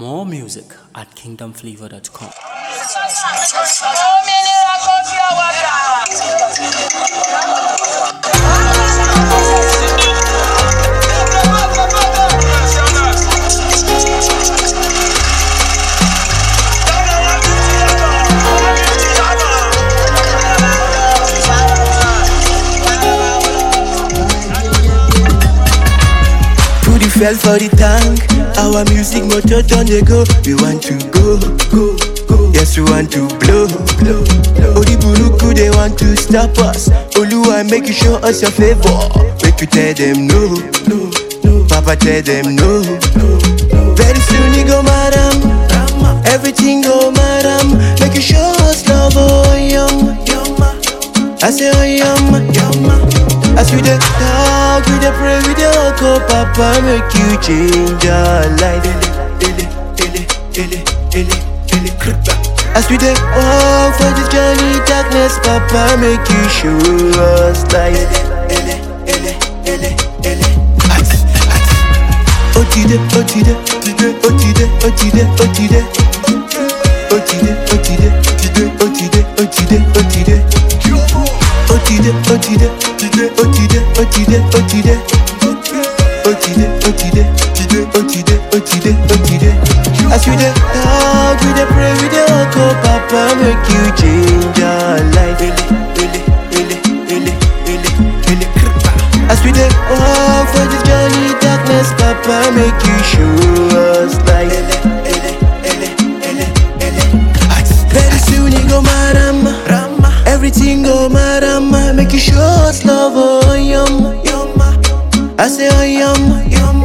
More music at kingdomflavor.com. Òmìnira kò fi ọwọ́ gbà. Put the fuel for the tank. Our music motor done they go. We want to go, go, go. Yes, we want to blow, blow, blow. Odi buruku they want to stop us. Oluwa make you show us your favor. Make you tell them no, no, no. Papa tell them no, no, no. Very soon you go madam. Everything go madam. Make you show us love, oh yum, yum. I say oh yum, yum. As we dey talk, we dey pray, we dey walk up, Papa make you change our life. Ele, ele, ele, ele, ele, kripa. As we dey walk for this journey, darkness, Papa make you show us light. Ele, ele, ele, ele, Ati, ati. Otide, otide, otide, otide, otide, otide. Otide, otide, otide, otide, otide, otide. Otide, otide, otide, otide, otide, otide. Otide, otide, otide, otide, otide. As we dey talk, we dey pray, we dey walk up, Papa make you change our life. Ele, ele, ele, ele, ele, ele, kripa. As we dey walk for this journey, darkness, Papa make you show us light. Ele, ele, ele, ele, ele. Very soon you go marama, everything go marama. Make you show us love, oh yum, yum. I say oh yum, yum.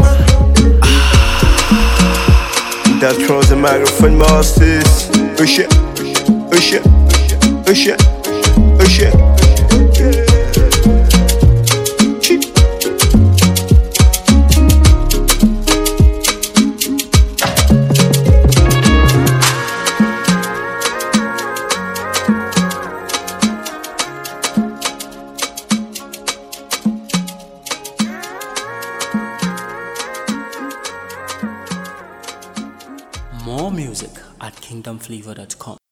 That throws the microphone masters. Oh shit, oh shit, oh shit, oh shit. More music at kingdomflavor.com.